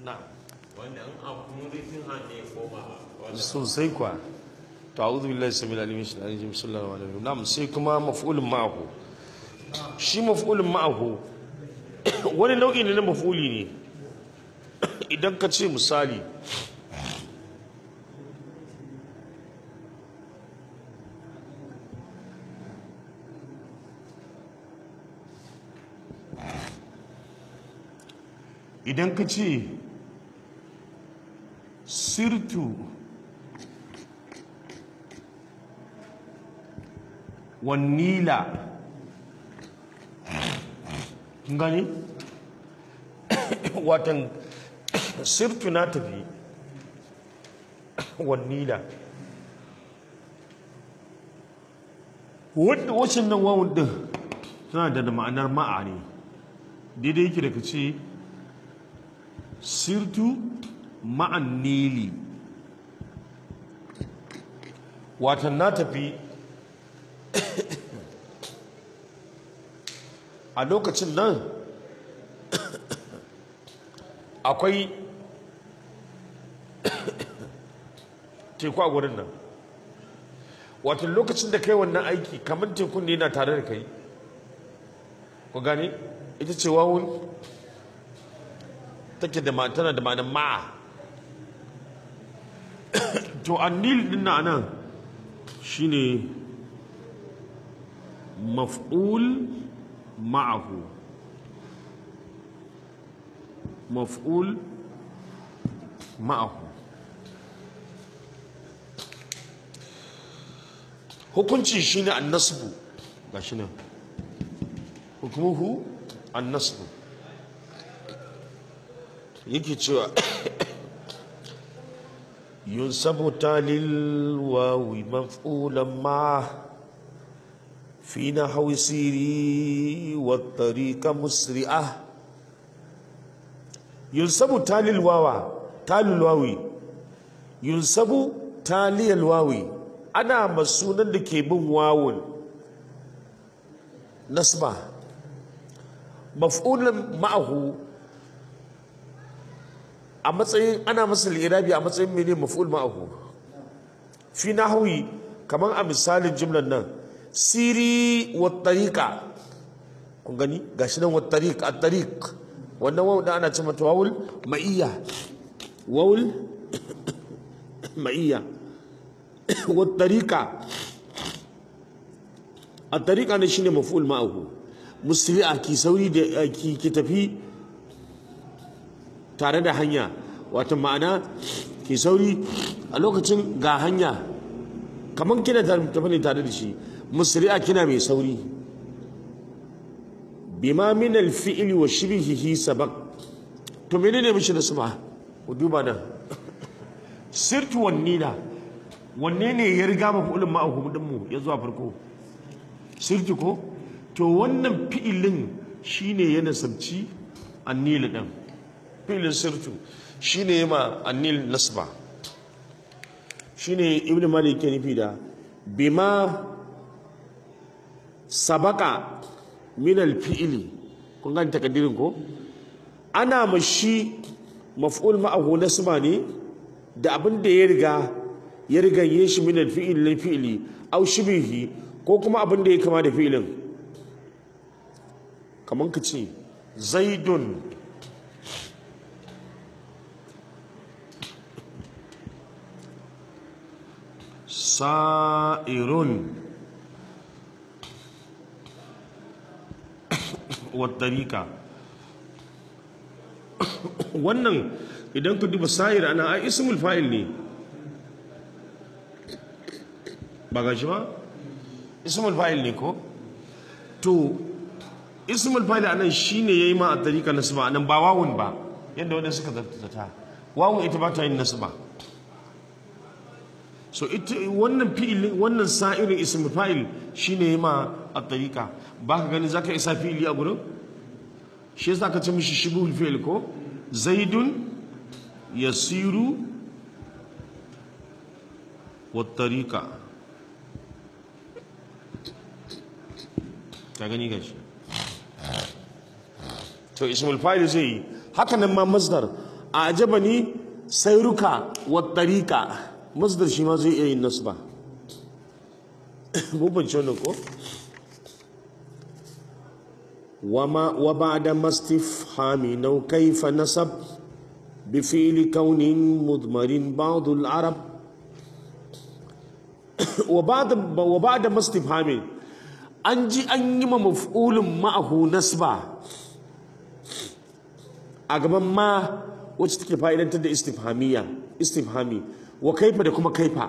na'am wanda an abu rufin hannu ya koma wanda sosai kwa to a'udhu billahi samil alim min shaitanir rajim sallallahu alaihi wasallam na'am sai kuma maf'ulun ma'ahu shi maf'ulun ma'ahu wani nau'i ne na maf'uli ne idan ka ce misali idan ka ce sirtu wannila Kun gani watan sirtu na tafi wannila wadda wacin nan wawun din tana da ma'anar ma'a ne daidai yake da ka ce sirtu ma'an nili watan na tafi a lokacin nan akwai teku a gurin nan watan lokacin da kai wannan aiki kamar tekun ne yana tare da kai ku gane ita ce wawun take da ma- tana da ma'anar ma'a to annil din na nan shine maf'ul ma'ahu maf'ul ma'ahu hukunci shine annasbu gashi nan hukumuhu annasbu yake cewa yunsabu talil wawi maf'ulan ma fi nahwi siri wa tariqa musri'ah yunsabu talil wawa talil wawi yunsabu taliyal wawi ana masunan da ke bin wawun nasba maf'ulan ma'ahu a matsayin ana masa lirabi a matsayin mene maf'ul ma'ahu fi nahwi kaman a misalin jimlar nan siri wa tariqa kun gani gashi nan wa tariq at tariq wannan wawu da ana cewa wawul ma'iyya wawul ma'iyya wa tariqa at tariqa ne shine maf'ul ma'ahu musri'a ki sauri da ki ki tafi tare da hanya wato ma'ana ke sauri a lokacin ga hanya kamar kina tafi ne tare da shi musri'a kina mai sauri bima min alfi'li wa shibhihi sabaq to menene mishi da suma ku duba nan sirtu wannina wanne ne ya riga mafulin ma'ahu din mu ya zuwa farko sirtu ko to wannan fi'ilin shine ya nasabci annila din filin sirtu shi ne ma annil nasba shi ne ibn malik ke nufi da bima sabaka min alfi'ili kun gani takaddirin ko ana mashi maf'ul ma'ahu nasba ne da abin da ya riga ya riga yin shi min alfi'ili lil fi'ili aw shibihi ko kuma abin da ya kama da fi'ilin kaman ka ce zaidun sa'irun wattarika wannan idan ku duba sa'ir ana ai ismul fa'il ne ba ga shi ba ismul fa'il ne ko to ismul fa'il anan shine yayi ma a tarika nasba anan ba wawun ba yadda wanda suka zata wawun ita ba ta yin nasba so ita wannan fi'ili wannan sa'irin ismul fa'il shine ma a tariqa baka gani zaka isa fi'ili a gurin shi yasa ka ce mishi shibul fi'il ko zaidun yasiru wa tariqa ka gani gashi to ismul fa'il zai yi haka nan ma masdar a ajabani sairuka wa tariqa masdar shi ma zai iya yin nasba mun bance wannan ko وما وبعد ما استفهام أو كيف نسب بفعل كون مضمر بعض العرب وبعد وبعد ما استفهام أنجي أن يما مفعول معه نسبة أجمع ما وتشتكي فائدة تد استفهامية استفهامي وكيف da kuma kaifa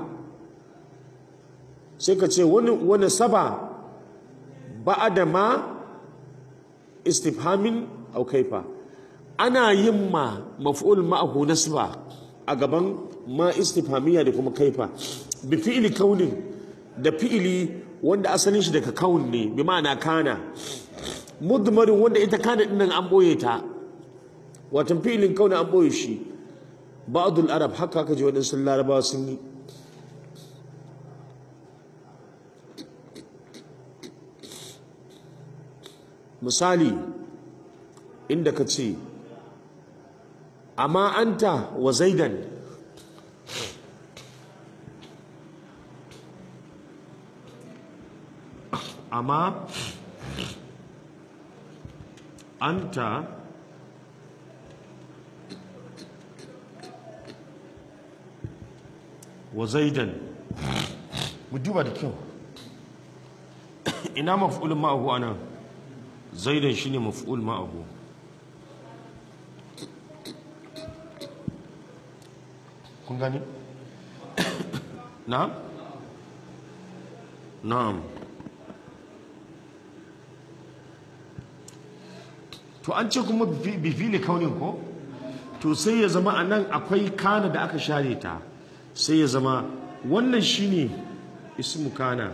sai ka ce wani wani saba ba'ada ma istifhamin au kaifa ana yin ma maf'ul ma'ahu nasba a gaban ma istifhamiyya da kuma kaifa bi fi'ili kaunin da fi'ili wanda asalin shi daga kaun ne bi ma'ana kana mudmarin wanda ita kana din nan an boye ta watan fi'ilin kauni an boye shi ba'dul arab haka kaje wadansu larabawa sun yi misali inda ka ce amma anta wa zaidan amma anta wa zaidan mu duba da kyau ina maf'ulun ma'ahu anan zaidan shine maf'ul ma'ahu kun gani na'am na'am to an ce kuma bi fili kaunin ko to sai ya zama a nan akwai kana da aka share ta sai ya zama wannan shine ismu kana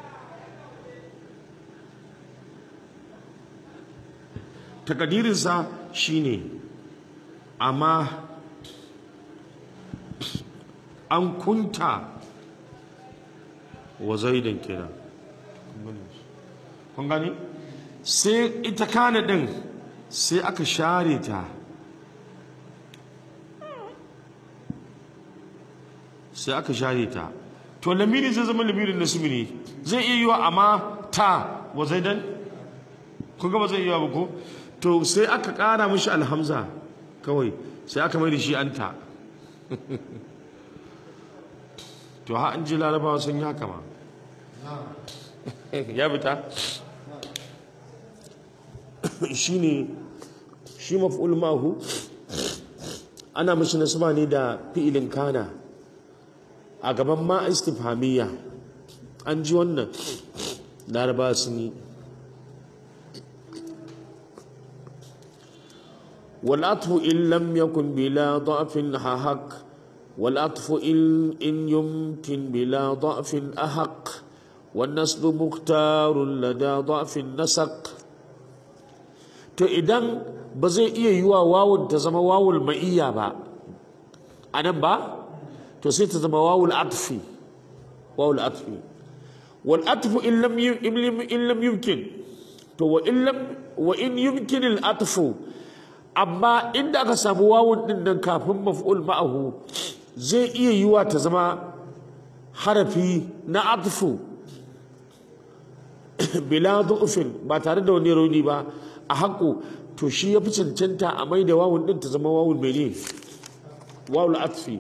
takadirinsa shine amma an kunta wa zaidan kira kun gani sai ita kana din sai aka share ta sai aka share ta to lamiri zai zama lamirin nasimi ne zai iya yiwa amma ta wa zaidan kun ga ba zai yiwa ba ko to sai aka ƙara mishi alhamza kawai sai aka mai da shi anta to ha an ji larabawa sun yi haka ma ya fita shi ne shi maf'ul mahu ana mashi nasaba ne da fi'ilin kana a gaban ma istifhamiyya an ji wannan larabawa sun yi والعطف إن لم يكن بلا ضعف حق والعطف إن, إن يمكن بلا ضعف أحق والنسب مختار لدى ضعف النسق to idan ba zai iya yi wa wawun ta zama wawul ma'iyya ba a nan ba to sai ta zama wawul atfi wawul atfi wal atfu in lam in lam yumkin to wa in lam wa in yumkin al atfu amma inda aka samu wawun din nan kafin maf'ul ma'ahu zai iya yiwa ta zama harafi na atfu bila du'ufin ba tare da wani rauni ba a haƙo to shi ya fi cancanta a mai da wawun din ta zama wawun mene wawul atfi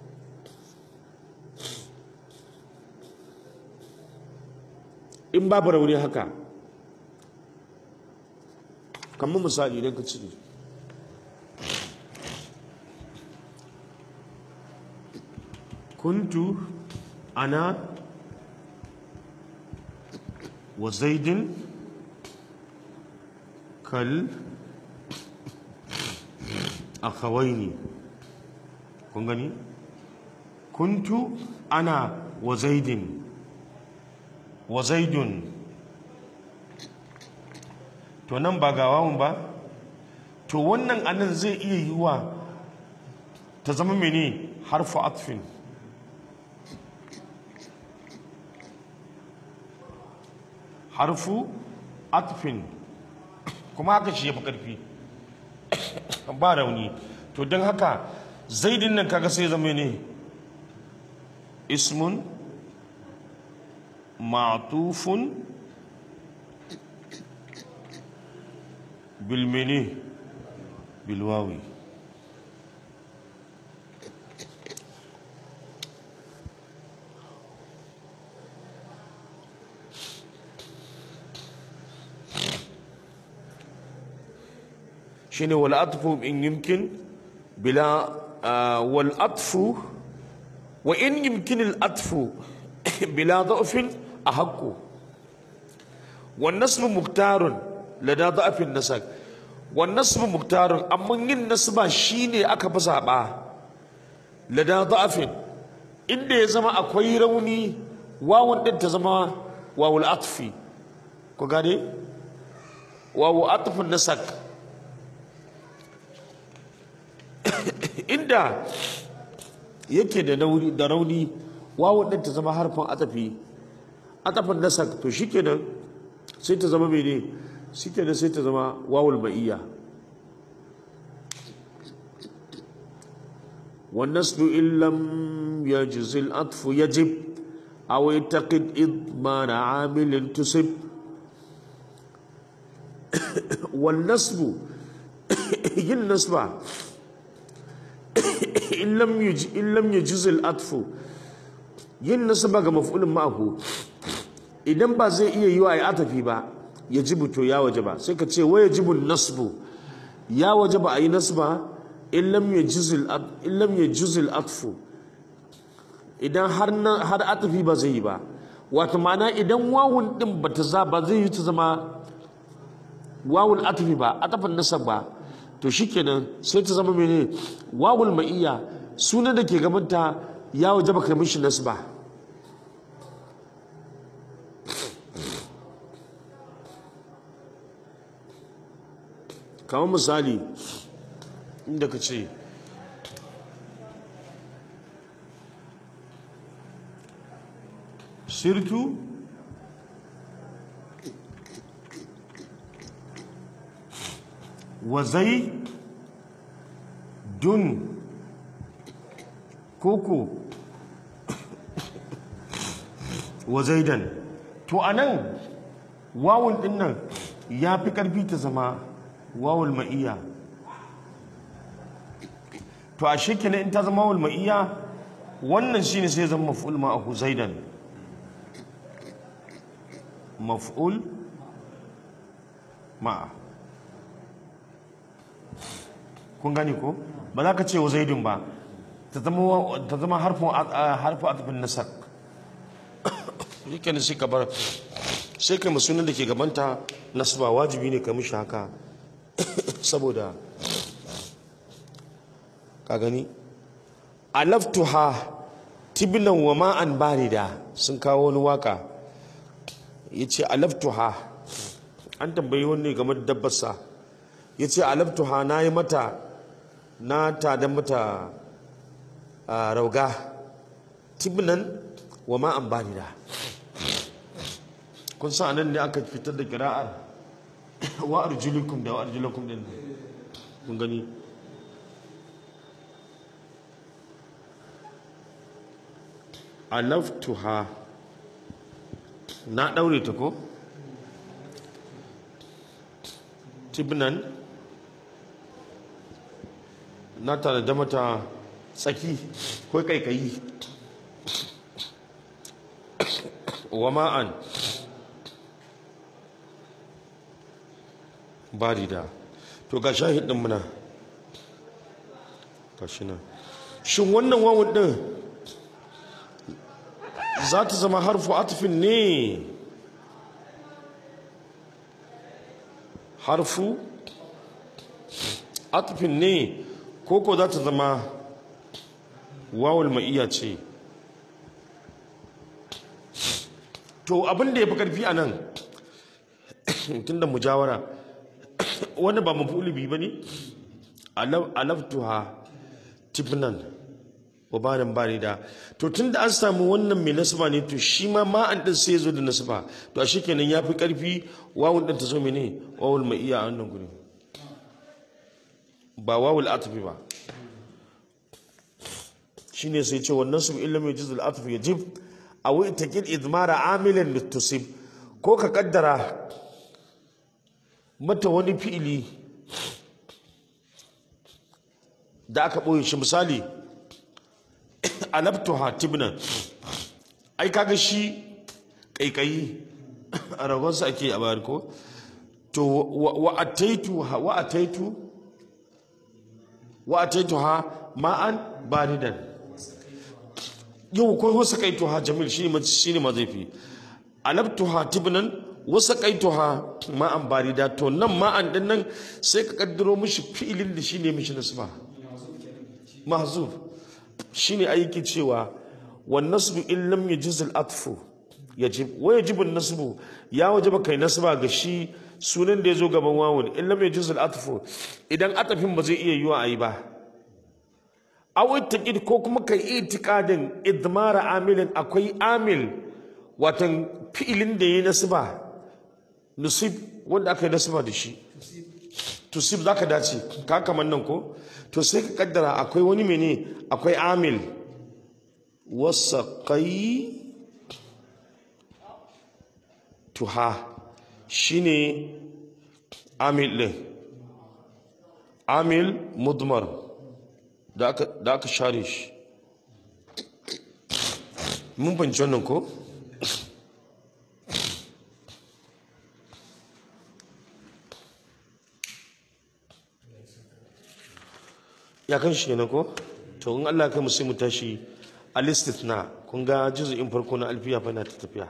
in babu rauni haka kamar misali idan ka cire kuntu ana wa zaidin kal akhawaini kun gani kuntu ana wa zaidin wa zaidun to nan ba gawawun ba to wannan anan zai iya yiwa ta zama mene harfu atfin harfu atfin kuma haka shi ya fi ƙarfi ba rauni to don haka zaidin nan kaga sai zama ne ismun ma'tufun bilmini bilwawi shine wal atfu in yumkin bila wal atfu wa in yumkin al atfu bila da'fin ahaqqu wan nasb muktarun lada da'fin nasak wan nasb muktarun amma yin nasba shine aka fi zaba lada da'fin inda ya zama akwai rauni wawun din ta zama wawul atfi ko gane wawu atfun nasak inda yake da rauni da rauni wawun din ta zama harfin atafi atafin nasak to shikenan sai ta zama mene shikenan sai ta zama wawul ma'iyya والنسل إن لم يجز الأطف يجب أو يعتقد إضمان عامل تسب والنسب ينسب in lam yuj in lam yujuz al atfu yin nasaba ga maf'ulin ma'ahu idan ba zai iya yiwa ai atafi ba yajibu to ya wajaba sai ka ce wa yajibu nasbu ya wajaba ai nasba in lam yujuz al in lam yujuz al atfu idan har har atafi ba zai yi ba wato ma'ana idan wawun din bata za ba zai yi ta zama wawul atfi ba atafin nasab ba to shikenan sai ta zama mene wawul ma'iyya sunan da ke gabanta ya waje baka mishi nasba kamar misali inda ka ce sirtu wa zai dun koko wa zaidan to anan wawun din nan ya fi karfi ta zama wawul ma'iyya to a shekina in ta zama wawul ma'iyya wannan shine sai zama maf'ul ma'ahu zaidan maf'ul ma'a kun gani ko ba za ka ce wa zaidun ba ta zama harfin atafin nasar yake sai ka bar sai ka sunan da ke gabanta nasba wajibi ne ka mishi haka saboda ka gani alaftuha tibilan wa ma'an barida sun kawo wani waka ya ce alaftuha an tambayi wani game da dabbarsa ya ce alaftuha na yi mata na tada mata rauga tibnan wa ma'an barida kun sa nan ne aka fitar da kira'ar wa arjulukum da wa arjulukum din kun gani alaftuha na daure ta ko tibnan na tare da mata tsaki ko kaikayi wa ma'an barida to ga shahidin muna gashi nan shin wannan wawun din za ta zama harfu atfin ne harfu atfin ne koko za ta zama wawul ma'iyya ce to abin da ya fi karfi a nan tun da mujawara wani ba mafi bi ba ne alaftuha tibnan wabanin bari da to tun da an samu wannan mai nasaba ne to shi ma ma'an din sai zo da nasaba to a shi kenan ya fi karfi wawun ɗin ta zo mene wawul ma'iyya a wannan gudun ba wawul atfi ba shine sai ce wannan su illam yujuz al atf yajib aw itakid idmara amilan litusib ko ka kaddara mata wani fi'ili da aka ɓoye shi misali alabtuha tibnan ai kaga shi ƙaiƙayi a ragonsa ake a bayar ko to wa ataitu wa ataitu wa ataitu ha ma'an baridan yau ko wasa kaitu ha jamil shi ne shi ne mazaifi alabtuha tibnan wasa kaitu ha ma'an barida to nan ma'an din nan sai ka kaddaro mishi fi'ilin da shi ne mishi nasba mahzuf shine aiki cewa wan nasbu in lam yajiz al atfu yajib wa yajibu an nasbu ya wajaba kai nasba ga shi sunan da yazo gaban wawun in lam yajiz al atfu idan atafin ba zai iya yiwa ayi ba aw ittaqid ko kuma kai itikadin idmara amilin akwai amil watan fi'ilin da yayi nasba nusib wanda aka yi nasba da shi tusib zaka dace ka kaman nan ko to sai ka kaddara akwai wani mene akwai amil wasaqai tuha shine amil din amil mudmar da aka da aka share shi mun fahimci wannan ko ya kan shi ne ko to in Allah kai mu sai mu tashi al-istithna kun ga juz'in farko na alfiya fa na ta tafiya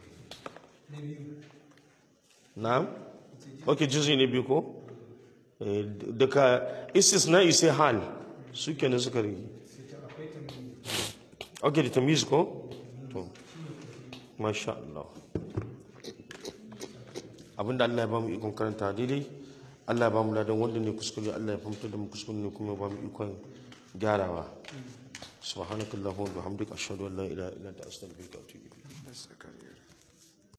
na'am okay juz'i ne biyu ko eh daga istisna sai hal su kenan suka rigi okay da tamyiz ko to masha Allah abinda Allah ya ba mu ikon karanta daidai Allah ba mu ladan wanda ne kuskure Allah ya fahimta da mu kuskure ne kuma ba mu ikon gyarawa subhanakallahumma wa bihamdika ashhadu an la ilaha illa anta astaghfiruka wa atubu ilayk